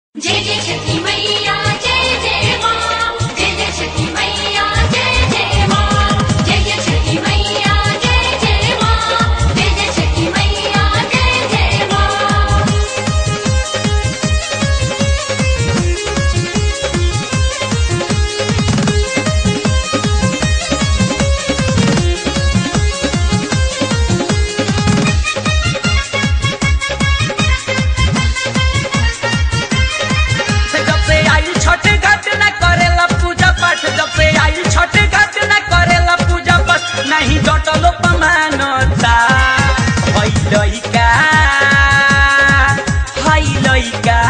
जय जय छठी मैया जय जय माँ जय जय छठी मैया जय जय माँ जय जय छठी मैया जय जय माँ जय जय छठी मैया जय जय माँ से जब से आई छठ घाट न करेला पूजा पाठ जब से आई छठ घाट न करेला पूजा पाठ नहीं जटलो पमानता हई लइका हई लइका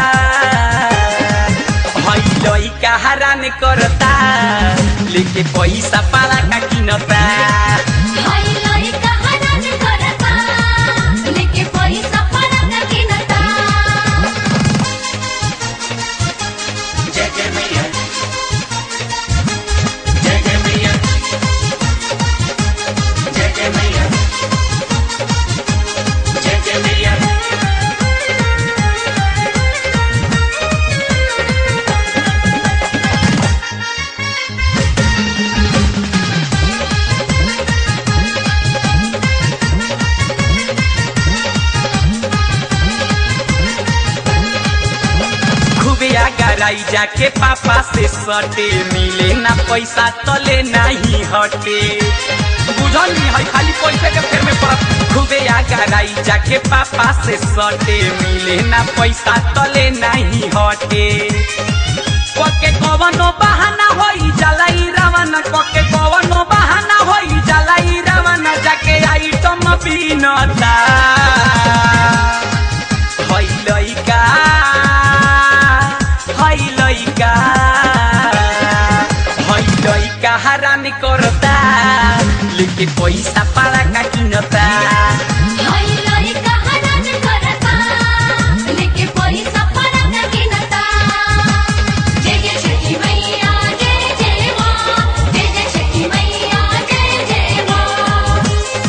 हई लइका हरान करता लेके पैसा पाला का किनता हाय लइका हनन करता लेके पैसा फरक किनता जय जय मैया जय जय मैया जय जय मैया जय जय मैया खूबे आगराई जाके पापा से सटे मिले ना पैसा तले नहीं हटे बुझल नहीं है खाली पैसे के फेर में पड़त खूबे आगराई जाके पापा से सटे मिले ना पैसा तले नहीं हटे कके कवनो बहाना होई जलाई रावण कके कवनो बहाना होई जलाई रावण जाके आइटम बीनता हई लइका हई लइका हई लइका हरान करता लेके पैसा पाला का किनता हाय लइका हनन करता लेके पैसा फरक किनता जय जय छठी मैया जय जय माँ जय जय छठी मैया जय जय माँ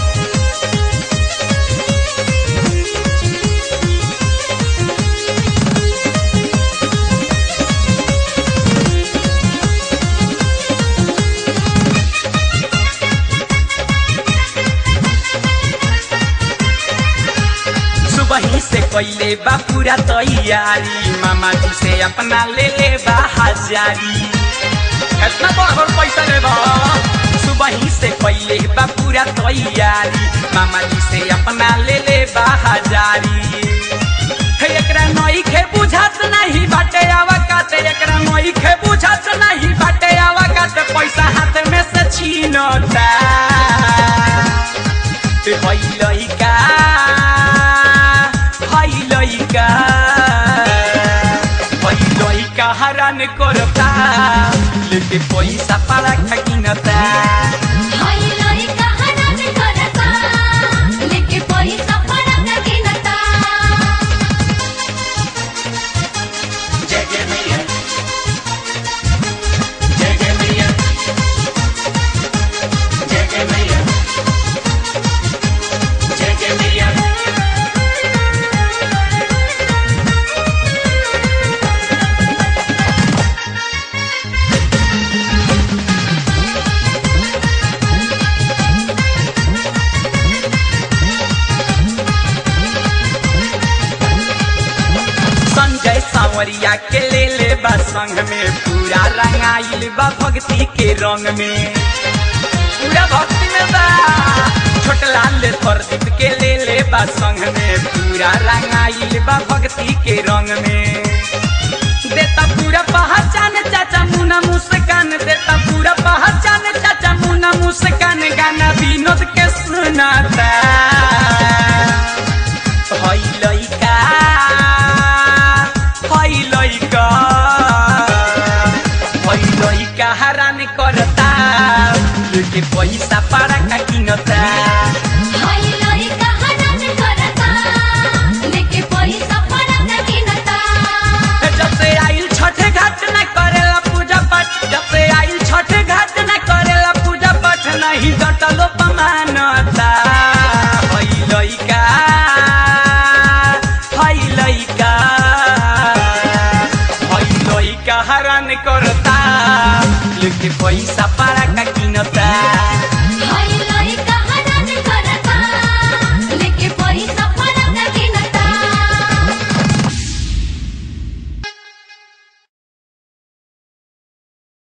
सुबह से कैले बा पूरा तैयारी मामा जी से अपना ले ले बा हजारी कितना बड़ पैसा ले बा सुबह से कैले बा पूरा तैयारी मामा जी से अपना ले ले बा हजारी हे एकरा नई खे बुझात नहीं बाटे आवा काते एकरा नई खे बुझात नहीं बाटे आवा काते पैसा हाथ में से छीनता ते हई लइका हई लइका हई लइका हरान करता लेके पैसा पाला खकिनता हाय लइका हनन करता लेके पैसा फरक किनता जय जय मैया जय जय मैया जय जय मैया जय जय मैया संजय सावरिया के ले ले बा संग में पूरा रंगाइल बा भक्ति के रंग में पूरा भक्ति में बा छोटलाल प्रदीप के ले ले बा संग में पूरा रंगाइल बा भक्ति के रंग में देता पूरा पहचान चाचा मुना मुस्कान देता पूरा पहचान चाचा मुना मुस्कान गाना विनोद के सुनाता हई लइका हई लइका हई लइका हरान करता लेके पैसा पारा का किनता हाय लइका हनन करता लेके पैसा फरक किनता जब से आइल छठ घाट न करेला पूजा पाठ जब से आइल छठ घाट न करेला पूजा पाठ नहीं जटलो पमानता हई लइका हई लइका करता लेके पैसा पारा का किनता